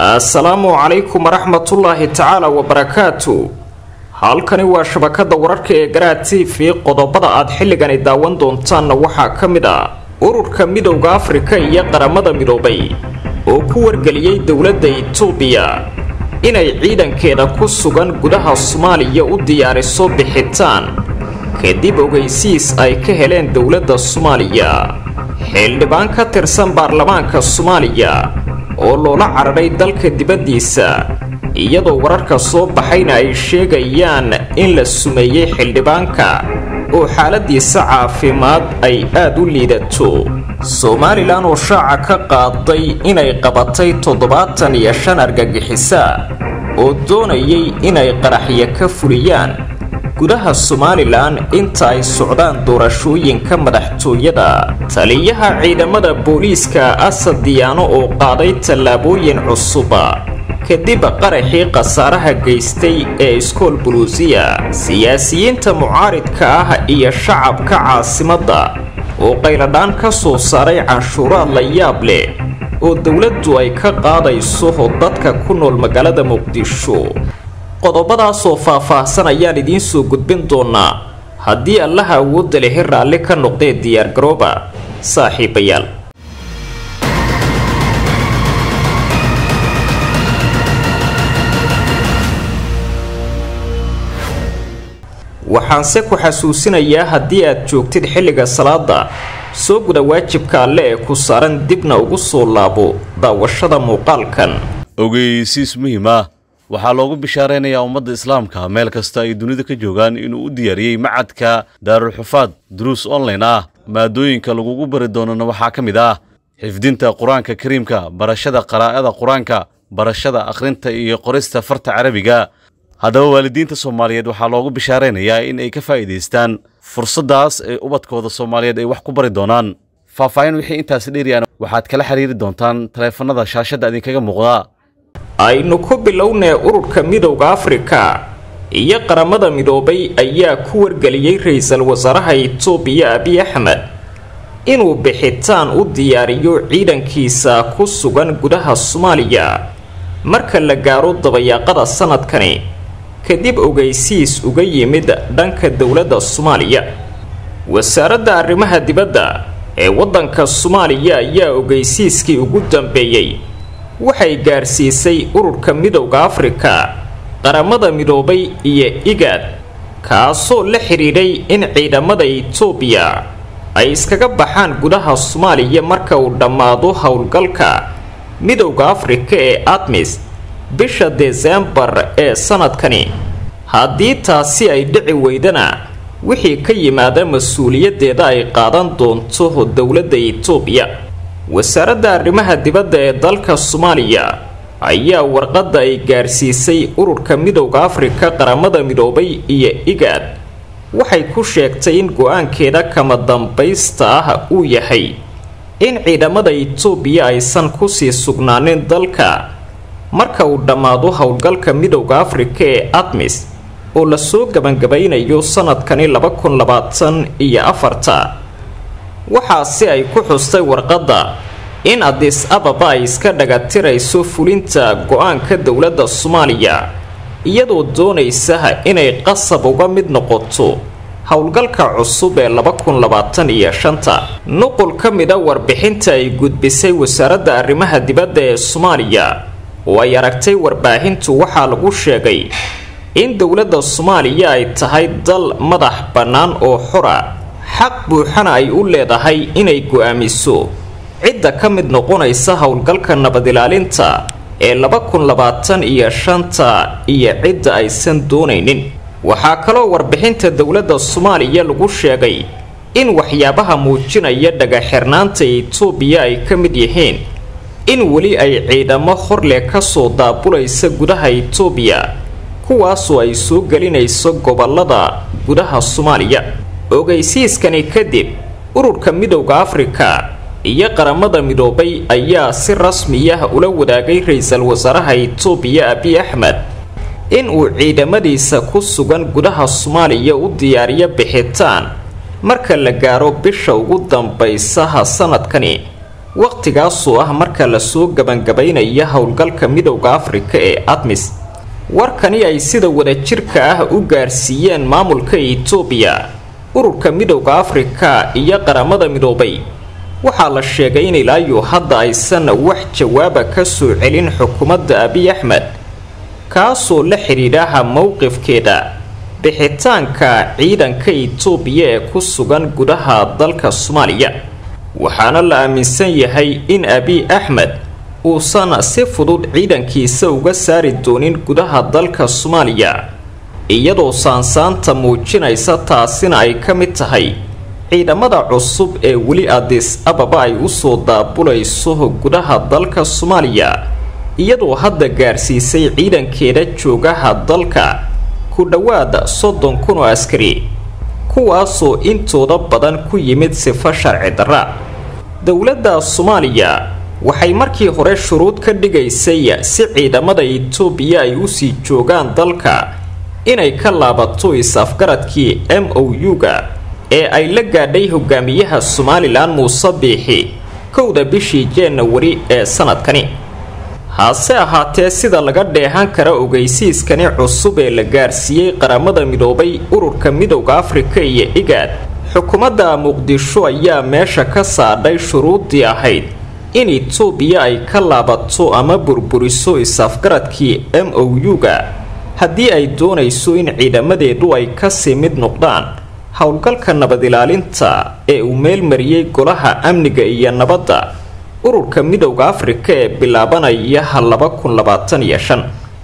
assalaamu calaykum waraxmatullaahi tacaala wabarakaatu halkani waa shabakada wararka ee garaha t v qodobada aad xilligani daawan doontaanna waxaa ka mid ah ururka midowda afrika iyo qaramada midoobay oo ku wargeliyey dowladda itoobiya inay ciidankeeda ku sugan gudaha soomaaliya u diyaariso bixitaan kadib ogeysiis ay ka heleen dowladda soomaaliya xildhibaan ka tirsan baarlamaanka soomaaliya oo loola cararay dalka dibaddiisa iyadoo wararka soo baxayna ay sheegayaan in la sumeeyey xildhibaanka oo xaaladiisa caafimaad ay aad u liidato somalilan oo shaaca ka qaaday inay qabatay toddobaatan iyo shan argagixisa oo doonayay inay qaraxyo ka fuliyaan gudaha somalilan inta ay socdaan doorashooyinka madaxtooyada taliyaha ciidamada booliiska asad diyaano oo qaaday tallaabooyin cusuba kadib qaraxii khasaaraha geystay ee iskool buluusiya siyaasiyiinta mucaaridka ah iyo shacabka caasimadda oo qayladhaan ka soo saaray canshuuraad la yaab leh oo dowladdu ay ka qaadayso dadka ku nool magaalada muqdisho qodobadaasoo faah-faahsan ayaan idiin soo gudbin doonaa haddii allaha awoodda lehi raalli ka noqdee diyaargarooba saaxiibayaal waxaanse ku xasuusinayaa haddii aad joogtid xilliga salaada soo guda waajibka alle ee ku saaran dibna ugu soo laabo daawashada muuqaalkan ogeysiis muhiim ah waxaa loogu bishaaraynayaa ummadda islaamka meel kasta ay dunida ka joogaan inuu u diyaariyey macadka daarulxufaad duruus online ah maadooyinka lagugu bari doonana waxaa ka mid ah xifdinta qur-aanka kariimka barashada qaraa'ada qur-aanka barashada akhrinta iyo qorista farta carabiga haddaba waalidiinta soomaaliyeed waxaa loogu bishaaraynayaa in ay ka faa'iidaystaan fursaddaas ee ubadkooda soomaaliyeed ay wax ku bari doonaan faahfaahin wixii intaasi dheeriyaan waxaad kala xiriiri doontaan taleefannada shaashadda idinkaga muuqda aynu ku bilownee ururka midowda afrika iyo qaramada midoobay ayaa ku wargeliyey ra-iisul wasaaraha itoobiya abiy axmed inuu bixitaan u diyaariyo ciidankiisa ku sugan gudaha soomaaliya marka la gaaro dabayaaqada sanadkani kadib ogeysiis uga yimid dhanka dowladda soomaaliya wasaaradda arrimaha dibadda ee waddanka soomaaliya ayaa ogeysiiskii ugu dambeeyey waxay gaarsiisay ururka midowda afrika qaramada midoobay iyo igaad kaasoo la xidhiidhay in ciidamada itoobiya ay iskaga baxaan gudaha soomaaliya marka uu dhammaado howlgalka midowda afrika ee admis bisha desembar ee sanadkani haddii taasi ay dhici weydana wixii ka yimaada mas-uuliyaddeeda ay qaadan doonto dowladda itoobiya wasaaradda arrimaha dibadda ee dalka soomaaliya ayaa warqadda ay gaarsiisay ururka midowda afrika qaramada midoobay iyo igaad waxay ku sheegtay in go-aankeeda kama dambaysta ah uu yahay in ciidamada itoobiya aysan kusii sugnaanin dalka marka uu dhammaado howlgalka midowda afrika ee admis oo lasoo gebangabaynayo sanadkani laba kun labaatan iyo afarta waxaase ay ku xustay warqadda in adis ababa ay iska dhagatirayso fulinta go-aanka dowladda soomaaliya iyadoo doonaysa inay qasab uga mid noqoto howlgalka cusub ee laba kun labaatan iyo shanta nuqul ka mida warbixinta ay gudbisay wasaaradda arrimaha dibadda ee soomaaliya oo ay aragtay warbaahintu waxaa lagu sheegay in dowladda soomaaliya ay tahay dal madax bannaan oo xora xaq buuxana ay u leedahay inay go-aamiso cidda ka mid noqonaysa howlgalka nabadilaalinta ee laba kun labaatan iyo shanta iyo cidda aysan doonaynin waxaa kaloo warbixinta dowladda soomaaliya lagu sheegay in waxyaabaha muujinaya dhagaxirnaanta itoobiya ay ka mid yihiin in weli ay ciidamo horleh kasoo daabulaysa gudaha itoobiya kuwaasoo ay soo gelinayso gobolada gudaha soomaaliya ogeysiiskani kadib ururka midowda afrika iyo qaramada midoobay ayaa si rasmiyah ula wadaagay ra-iisul wasaaraha itoobiya abiy axmed in uu ciidamadiisa ku sugan gudaha soomaaliya u diyaariyo bixitaan marka la gaaro bisha ugu dambaysaha sanadkani wakhtigaasoo ah marka lasoo gebangabaynaya howlgalka midowda afrika ee admis warkani ay sida wadajirka ah u gaarsiiyeen maamulka itoobiya ururka midowda afrika iyo qaramada midoobay waxaa la sheegay in ilaayo hadda aysan wax jawaaba ka soo celin xukuumadda abiy axmed kaasoo la xidhiidhaha mowqifkeeda bixitaanka ciidanka itoobiya ee ku sugan gudaha dalka soomaaliya waxaana la aaminsan yahay in abiy axmed uusan si fudud ciidankiisa uga saari doonin gudaha dalka soomaaliya iyadoo saansaanta muujinaysa taasina ay ka mid tahay ciidamada cusub ee weli adis ababa ay usoo daabulayso gudaha dalka soomaaliya iyadoo hadda gaarsiisay ciidankeeda joogaha dalka ku dhowaad soddon kun oo askari kuwaasoo intooda badan ku yimid sifo sharci darra dowladda soomaaliya waxay markii hore shuruud ka dhigaysay si ciidamada itoobiya ay usii joogaan dalka inay ka laabato is-afgaradkii m o u-ga ee ay la gaadhay hogaamiyaha somalilan muuse biixi kowda bishii januari ee sanadkani hase ahaatee sida laga dheehan kara ogeysiiskani cusub ee la gaarsiiyey qaramada midoobay ururka midowda afrika iyo igaad xukuumadda muqdisho ayaa meesha ka saadhay shuruuddii ahayd in itoobiya ay ka laabato ama burburiso is-afgaradkii m o u-ga haddii ay doonayso in ciidamadeedu ay kasii mid noqdaan howlgalka nabad ilaalinta ee uu meelmariyey golaha amniga iyo nabadda ururka midowda afrika ee bilaabanaya laba kun labaatan iyo shan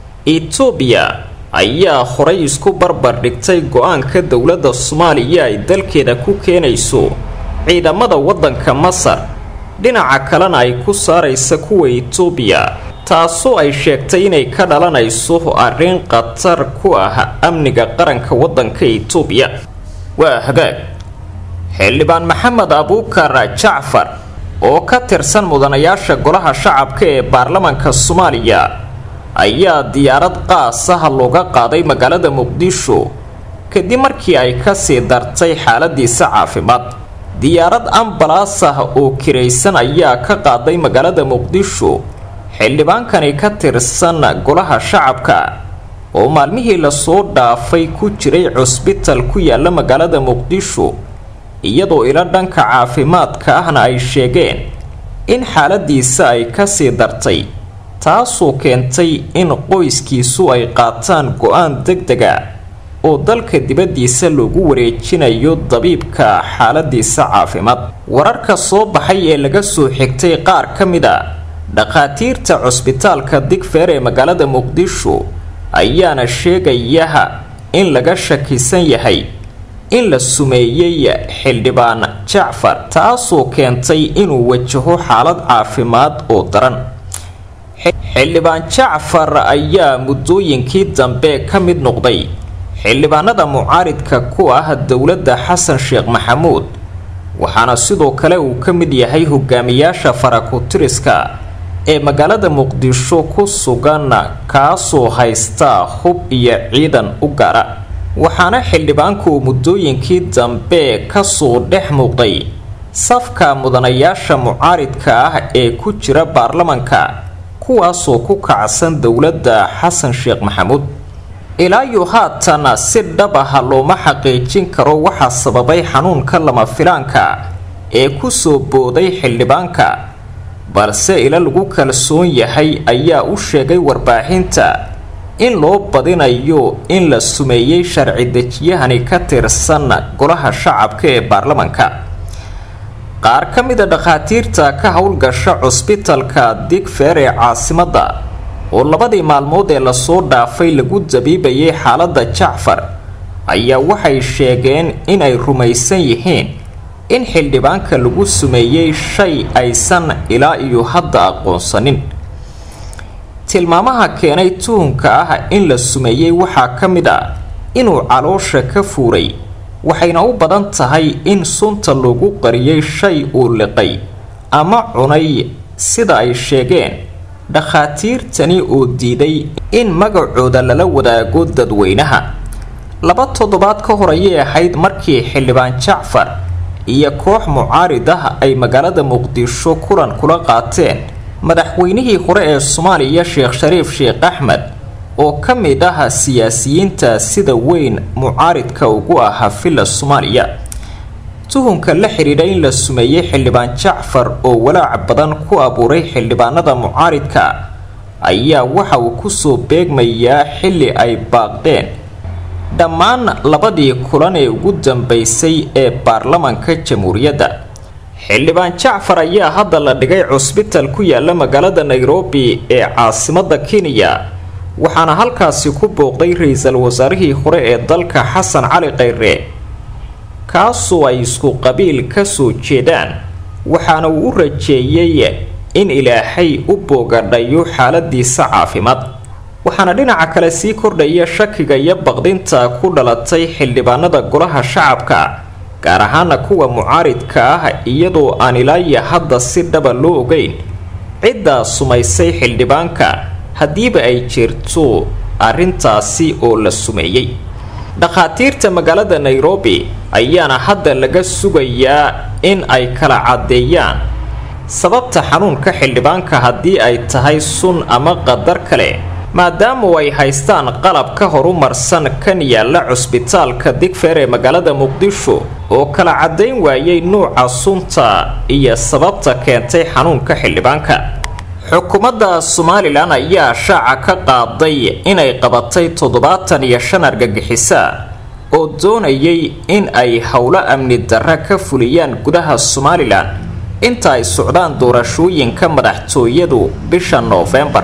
itoobiya ayaa horay isku barbar dhigtay go-aanka dowladda soomaaliya ay dalkeeda ku keenayso ciidamada waddanka masar dhinaca kalena ay ku saaraysa kuwa itoobiya taasoo ay sheegtay inay ka dhalanayso arrin khatar ku ah amniga qaranka waddanka itoobiya waa hagaag xildhibaan maxamed abuukar jacfar oo ka tirsan mudanayaasha golaha shacabka ee baarlamaanka soomaaliya ayaa diyaarad qaas ah looga qaaday magaalada muqdisho kadib markii ay kasii dartay xaaladiisa caafimaad diyaarad ambalaas ah oo kiraysan ayaa ka qaaday magaalada muqdisho xildhibaankani ka tirsan golaha shacabka oo maalmihii lasoo dhaafay ku jiray cusbital ku yaala magaalada muqdisho iyadoo ilo dhanka caafimaadka ahna ay sheegeen in xaaladiisa ay kasii dartay taasoo keentay in qoyskiisu ay qaataan go-aan deg dega oo dalka dibaddiisa loogu wareejinayo dabiibka xaaladiisa caafimaad wararka soo baxay ee laga soo xigtay qaar ka mid a dhakhaatiirta cusbitaalka digfeer ee magaalada muqdisho ayaana sheegayaha in laga shakisan yahay in la sumeeyey xildhibaan jacfar taasoo keentay inuu wajaho xaalad caafimaad oo daran xildhibaan jacfar ayaa muddooyinkii dambe ka mid noqday xildhibaanada mucaaridka ku ah dowladda xasan sheekh maxamuud waxaana sidoo kale uu ka mid yahay hogaamiyaasha farakutiriska ee magaalada muqdisho ku sugan kaasoo haysta hub iyo ciidan u gaara waxaana xildhibaanku muddooyinkii dambe kasoo dhex muuqday safka mudanayaasha mucaaridka ah ee ku jira baarlamanka kuwaasoo ku kacsan dowladda xasan sheekh maxamuud ilaayo haatan si dhab ah looma xaqiijin karo waxaa sababay xanuunka lama filaanka ee kusoo booday xildhibaanka balse ila lagu kalsoon yahay ayaa u sheegay warbaaxinta in loo badinayo in la sumeeyey sharci dejiyahani ka tirsan golaha shacabka ee baarlamanka qaar ka mida dhakhaatiirta ka howlgasha cusbitalka digfeer ee caasimadda oo labadii maalmood ee lasoo dhaafay lagu dabiibayay xaaladda jacfar ayaa waxay sheegeen inay rumaysan yihiin in xildhibaanka lagu sumeeyey shay aysan ilaa iyo hadda aqoonsanin tilmaamaha keenay tuhunka ah in la sumeeyey waxaa ka mid a inuu caloosha ka fuuray waxayna u badan tahay in sunta loogu qariyay shay uu liqay ama cunay sida ay sheegeen dhakhaatiirtani oo diiday in magacooda lala wadaago dadweynaha laba toddobaad ka hor ayay ahayd markii xildhibaan jacfar iyo koox mucaarid ah ay magaalada muqdisho kulan kula qaateen madaxweynihii hore ee soomaaliya sheekh shariif sheekh axmed oo ka mid ah siyaasiyiinta sida weyn mucaaridka ugu ahaa villa soomaaliya tuhunka la xidhiidha in la sumeeyey xildhibaan jacfar oo walaac badan ku abuuray xildhibaanada mucaaridka ayaa waxa uu kusoo beegmayaa xilli ay baaqdeen dhammaan labadii kulan ee ugu dambeysay ee baarlamanka jamhuuriyadda xildhibaan jacfar ayaa hadda la dhigay cusbital ku yaala magaalada nairobi ee caasimada kenya waxaana halkaasi ku booqday ra-iisul wasaarihii hore ee dalka xasan cali khayre kaasoo ay isku qabiil ka soo jeedaan waxaana uu u rajeeyey in ilaahay u boogadhayo xaaladiisa caafimaad waxaana dhinaca kale sii kordhaya shakiga iyo baqdinta ku dhalatay xildhibaanada golaha shacabka gaar ahaana kuwa mucaaridka ah iyadoo aan ilaaya hadda si dhaba loo ogeyn ciddaa sumaysay xildhibaanka haddiiba ay jirto arrintaasi oo la sumeeyey dhakhaatiirta magaalada nairobi ayaana hadda laga sugayaa in ay kala caddeeyaan sababta xanuunka xildhibaanka haddii ay tahay sun ama qadar kale maadaamu ay haystaan qalab ka horumarsan kan yaalla cusbitaalka digfeer ee magaalada muqdisho oo kala caddayn waayay nuuca sunta iyo sababta keentay xanuunka xildhibaanka xukuumadda somalilan ayaa shaaca ka qaaday inay qabatay toddobaatan iyo shan argagixisa oo doonayay in ay howlo amni darra ka fuliyaan gudaha somalilan inta ay socdaan doorashooyinka madaxtooyadu bisha noofembar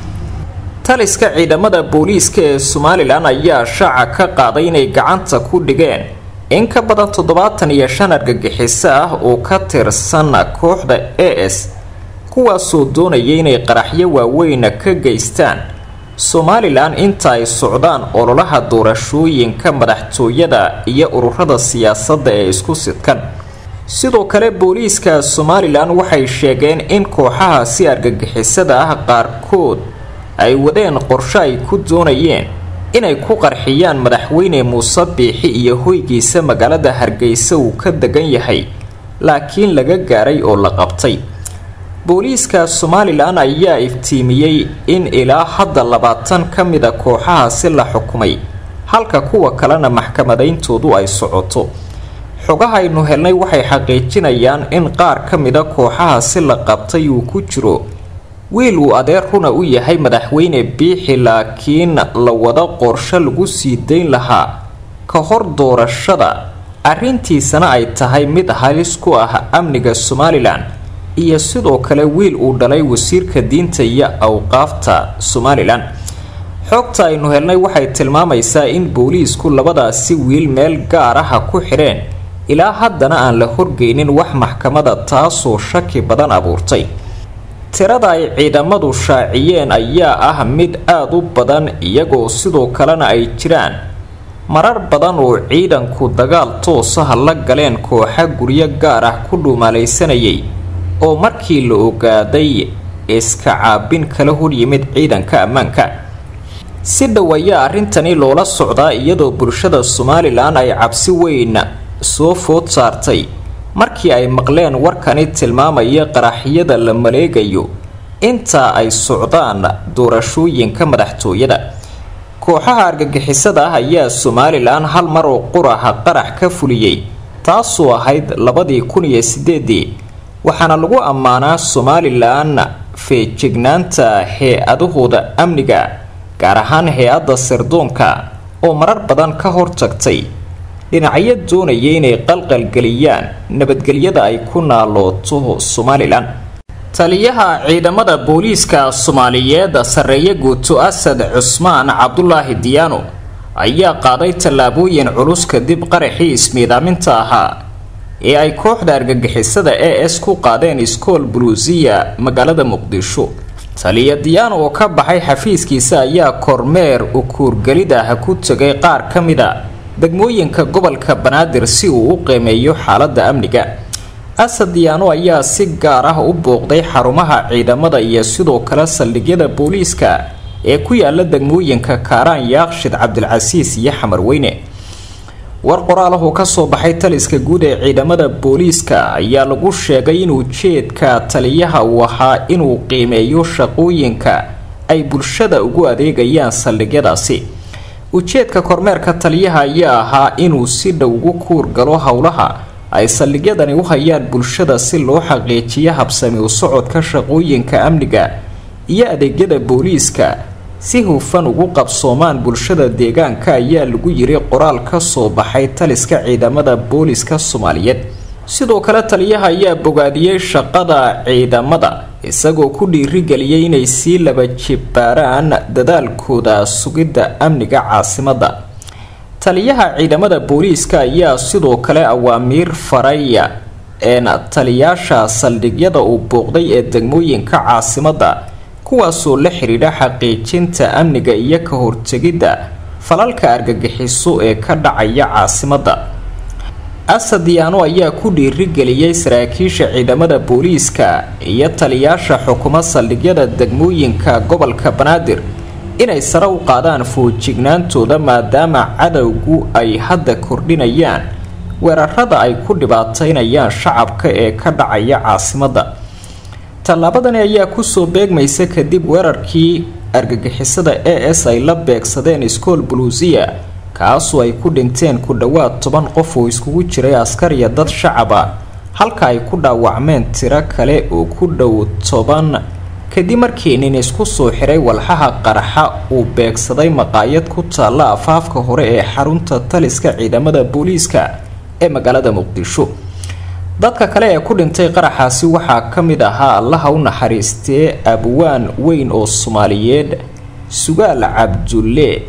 taliska ciidamada booliiska ee somalilan ayaa shaaca ka qaaday inay gacanta ku dhigeen in ka badan toddobaatan iyo shan argagixiso ah oo ka tirsan kooxda a s kuwaasoo doonaya inay qaraxyo waaweyn ka geystaan somalilan inta ay socdaan ololaha doorashooyinka madaxtooyada iyo ururada siyaasadda ee isku sidkan sidoo kale booliiska somalilan waxay sheegeen in kooxahaasi argagixisada ah qaarkood ay wadeen qorsho ay ku doonayeen inay ku qarxiyaan madaxweyne muuse biixi iyo hoygiisa magaalada hargeysa uu ka degan yahay laakiin laga gaaray oo la qabtay booliiska somalilan ayaa iftiimiyey in ilaa hadda labaatan ka mida kooxahaasi la xukumay halka kuwa kalena maxkamadayntoodu ay socoto xogahaynu helnay waxay xaqiijinayaan in qaar ka mida kooxahaasi la qabtay uu ku jiro wiil uu adeer runa u yahay madaxweyne biixi laakiin la wada qorsho lagu sii dayn lahaa ka hor doorashada arrintiisana ay tahay mid halis ku ah amniga somalilan iyo sidoo kale wiil uu dhalay wasiirka diinta iyo awqaafta somalilan xogta aynu helnay waxay tilmaamaysaa in booliisku labadaasi wiil meel gaar aha ku xidheen ilaa haddana aan la horgeynin wax maxkamada taasoo shaki badan abuurtay tirada ay ciidamadu shaaciyeen ayaa ah mid aada u badan iyagoo sidoo kalena ay jiraan marar badan oo ciidanku dagaal toosaha la galeen kooxa guryo gaar ah ku dhuumaalaysanayay oo markii la ogaaday iska caabin kala horyimid ciidanka ammaanka si dhow ayaa arrintani loola socdaa iyadoo bulshada somalilan ay cabsi weyn soo food saartay markii ay maqleen warkani tilmaamaya qaraxyada la maleegayo inta ay socdaan doorashooyinka madaxtooyada kooxaha argagixisada ah ayaa somalilan hal mar oo quraha qarax ka fuliyey taasoo ahayd labadii kun iyo sideedii waxaana lagu ammaanaa somalilan feejignaanta hay-adahooda amniga gaar ahaan hay-adda sirdoonka oo marar badan ka hortagtay dhinacyo doonaya inay qalqalgeliyaan nabadgelyada ay ku naalooto somalilan taliyaha ciidamada booliiska soomaaliyeed sarreeye guuto asad cusmaan cabdulaahi diyaano ayaa qaaday tallaabooyin culus kadib qaraxii ismiidaaminta ahaa ee ay kooxda argagixisada e s ku qaadeen iskool buluusiya magaalada muqdisho taliya diyaano oo ka baxay xafiiskiisa ayaa kormeer ukuurgelid ah ku tegay qaar ka mida degmooyinka gobolka banaadir si uu u qiimeeyo xaaladda amniga asad diyaano ayaa si gaar ah u booqday xarumaha ciidamada iyo sidoo kale saldhigyada booliiska ee ku yaala degmooyinka kaaraan yaaqshid cabdilcasiis iyo xamarweyne war qoraalahu ka soo baxay taliska guud ee ciidamada booliiska ayaa lagu sheegay in ujeedka taliyaha uu ahaa inuu qiimeeyo shaqooyinka ay bulshada ugu adeegayaan saldhigyadaasi ujeedka kormeerka taliyaha ayaa ahaa inuu si dhow ugu kuur galo howlaha ay saldhigyadani u hayaan bulshada si loo xaqiijiyo habsami u socodka shaqooyinka amniga iyo adeegyada booliiska si hufan ugu qabsoomaan bulshada deegaanka ayaa lagu yiri qoraal ka soo baxay taliska ciidamada booliska soomaaliyeed sidoo kale taliyaha ayaa bogaadiyey shaqada ciidamada isagoo ku dhiirigeliyay inay sii laba jibbaaraan dadaalkooda sugidda amniga caasimadda taliyaha ciidamada booliiska ayaa sidoo kale awaamiir faraya een taliyaasha saldhigyada uu booqday ee degmooyinka caasimadda kuwaasoo la xidhiidha xaqiijinta amniga iyo ka hortegidda falalka argagixiso ee ka dhacaya caasimadda asad yaano ayaa ku dhiirigeliyey saraakiisha ciidamada booliiska iyo taliyaasha xukuma saldhigyada degmooyinka gobolka banaadir inay sare u qaadaan foojignaantooda maadaama cadowgu ay hadda kordhinayaan weerarada ay ku dhibaataynayaan shacabka ee ka dhacaya caasimadda tallaabadani ayaa kusoo beegmaysa kadib weerarkii argagixisada a s ay la beegsadeen iskool buluusiya kaasoo ay ku dhinteen ku dhowaad toban qof oo iskugu jiray askar iyo dad shacaba halka ay ku dhaawacmeen tiro kale oo ku dhow toban kadib markii nin isku soo xiray walxaha qaraxa uu beegsaday maqaayad ku taalla afaafka hore ee xarunta taliska ciidamada booliiska ee magaalada muqdisho dadka kale ee ku dhintay qaraxaasi waxaa ka mid ahaa allaha u naxariistee abwaan weyn oo soomaaliyeed sugaal cabdulle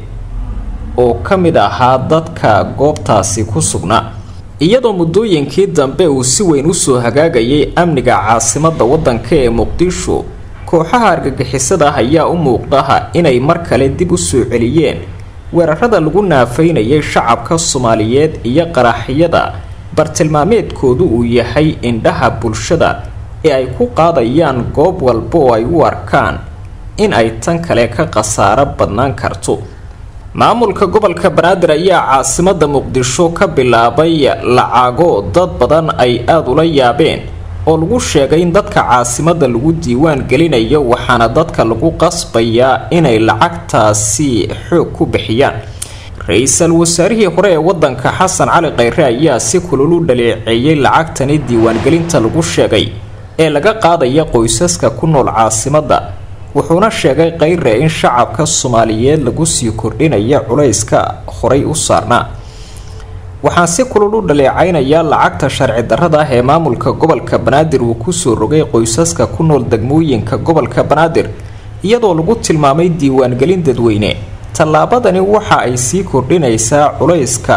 oo ka mid ahaa dadka goobtaasi ku sugnaa iyadoo muddooyinkii dambe uu si weyn usoo hagaagayay amniga caasimadda waddanka ee muqdisho kooxaha argagixisada ah ayaa u muuqdaha inay mar kale dib u soo celiyeen weerarada lagu naafaynayay shacabka soomaaliyeed iyo qaraxyada bartilmaameedkoodu uu yahay indhaha bulshada ee ay ku qaadayaan goob walba oo ay u arkaan in ay tan kale ka khasaaro badnaan karto maamulka gobolka banaadir ayaa caasimadda muqdisho ka bilaabay lacago dad badan ay aada ula yaabeen oo lagu sheegay in dadka caasimadda lagu diiwaan gelinayo waxaana dadka lagu qasbayaa inay lacagtaasi xoog ku bixiyaan ra-iisul wasaarihii hore ee wadanka xasan cali khayre ayaa si kulul u dhaleeceeyey lacagtani diiwaangelinta lagu sheegay ee laga qaadaya qoysaska ku nool caasimadda wuxuuna sheegay khayre in shacabka soomaaliyeed lagu sii kordhinaya culayska horay u saarnaa waxaan si kulul u dhaleecaynayaa lacagta sharci darrada ah ee maamulka gobolka banaadir uu kusoo rogay qoysaska ku nool degmooyinka gobolka banaadir iyadoo lagu tilmaamay diiwaangelin dadweyne tallaabadani waxa ay sii kordhinaysaa culayska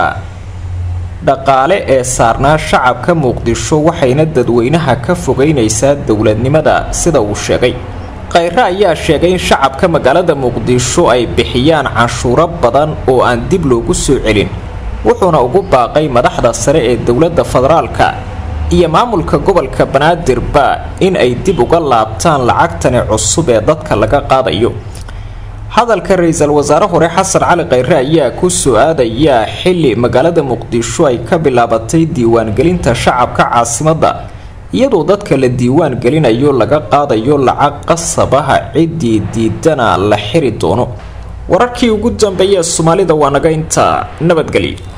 dhaqaale ee saarnaa shacabka muqdisho waxayna dadweynaha ka fogeynaysaa dowladnimada sida uu sheegay khayre ayaa sheegay in shacabka magaalada muqdisho ay bixiyaan canshuuro badan oo aan dib loogu soo celin wuxuuna ugu baaqay madaxda sare ee dowladda federaalka iyo maamulka gobolka banaadirba in ay dib uga laabtaan lacagtani cusub ee dadka laga qaadayo hadalka ra-iisul wasaare hore xasan cali khayre ayaa ku soo aadayaa xili magaalada muqdisho ay ka bilaabatay diiwaangelinta shacabka caasimadda iyadoo dadka la diiwaan gelinayo laga qaadayo lacag qasabaha ciddii diidana la xiri doono wararkii ugu dambeeyee soomaalida waa naga intaa nabadgelyo